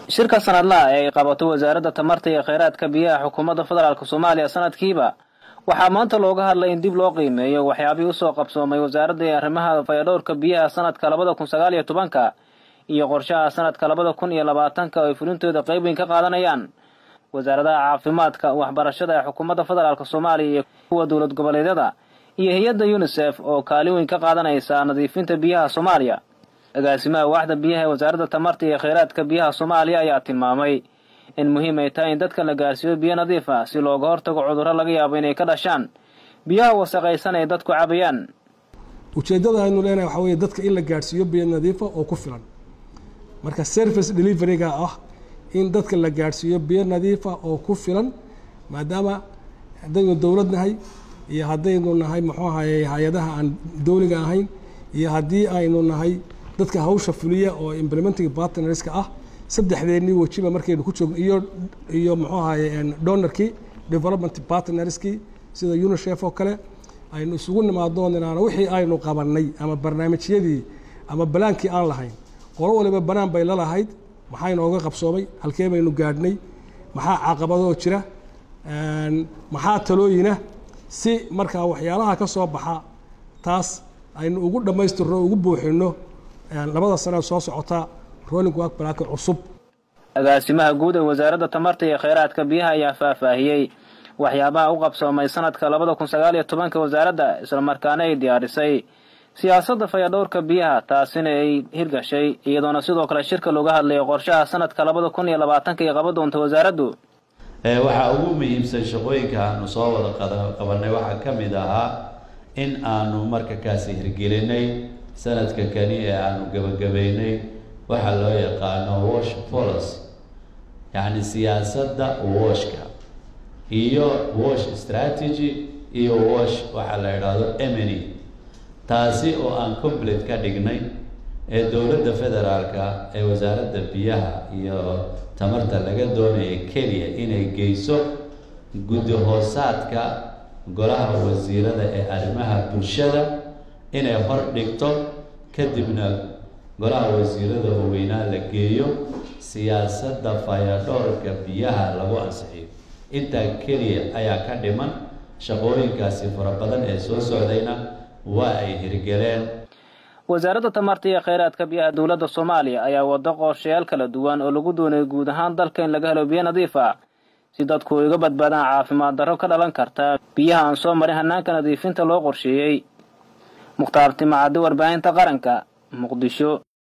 shirka sanadlaha ee ay qabato wasaaradda tamarta iyo kheyraadka biyaha xukuumadda federaalk soomaaliya sanadkiiba waxaa maanta looga hadlay in dib loo qiimeeyo waxyaabihii usoo qabsoomay wasaaradda ee arrimaha fayadhowrka biyaha sanadka labada kun sagaal iyo tobanka iyo qorshaha sanadka labada kun iyo labaatanka oo ay fulintooda qayb weyn ka qaadanayaan wasaaradaha caafimaadka waxbarashada ee xukuumadda federaalk soomaaliya iyo kuwa dowlad goboleedyada iyo hay-adda unisef oo kaalin weyn ka qaadanaysa nadiifinta biyaha soomaaliya agaasimaha waaxda biyaha ee wasaaradda tamarta iyo kheyraadka biyaha soomaaliya ayaa tilmaamay in muhiim ay tahay in dadka la gaarsiiyo biyo nadiif ah si looga hortago cudurro laga yaabo inay ka dhashaan biyaha wasaqaysan ay dadku cabayaan ujeeddada aynu leenahay waxaa weeye dadka in la gaadhsiiyo biyo nadiifa oo ku filan marka service deliveryga ah in dadka la gaadhsiiyo biyo nadiifa oo ku filan maadaama haddaynu dowlad nahay iyo haddaynu nahay muxuu ahaye hay-adaha aan dowliga ahayn iyo haddii aynu nahay dadka hawsha fuliya oo implementing partnerska ah saddexdeennii wejiba markaynu ku joogno iyo iyo muxuu ahaye donorkii development partnerskii sida unisef oo kale aynu isugu nimaadno inaana wixii aynu qabannay ama barnaamijyadii ama balaankii aan lahayn qolo waliba banaan bay la lahayd maxaa inooga qabsoomay halkee baynu gaadhnay maxaa caqabadoo jira maxaa talooyina si markaa waxyaalaha ka soo baxa taas aynu ugu dhammaystirno ugu buuxinno labada sano soo socota rolling work balaaka cusub agaasimaha guud ee wasaaradda tamarta iyo kheyraadka biyaha ayaa faahfaahiyey waxyaabaha u qabsoomay sanadka labada kun sagaal iyo tobanka wasaaradda islamarkaana ay diyaarisay siyaasadda fayadhowrka biyaha taasina ay hirgashay iyadoona sidoo kale shirka looga hadlayo qorshaha sanadka labada kun iyo labaatanka ay qaban doonta wasaaraddu waxaa ugu muhiimsan shaqooyinka aanu soo wada qabanay waxaa ka mid ahaa in aanu marka kaasi hirgelinay sanadka kani ee aanu gebagabeynay waxaa loo yaqaano wash policy yacni siyaasadda washka iyo wash strategy iyo wash waxaa la idhaahdo emeny taasi oo aan complete ka dhignay ee dowladda federaalka ee wasaaradda biyaha iyo tamarta laga doonaya keliya inay geyso guddi hoosaadka golaha wasiirada ee arrimaha bulshada inay hor dhigto kadibna golaha wasiirada oo weynaa la geeyo siyaasadda fayadhoorka biyaha lagu ansixiyo intaa keliya ayaa ka dhiman shaqooyinkaasi fara badan ee soo socdayna waa ay hirgeleen wasaaradda tamarta iyo kheyraadka biyaha dowladda soomaaliya ayaa wado qorshayaal kala duwan oo lagu doonayo guud ahaan dalka in laga helo biyo nadiif ah si dadku ay uga badbaadaan caafimaad darro ka dhalan karta biyaha aan soo marin hanaanka nadiifinta loo qorsheeyey mukhtaar timacaddi warbaahinta qaranka muqdisho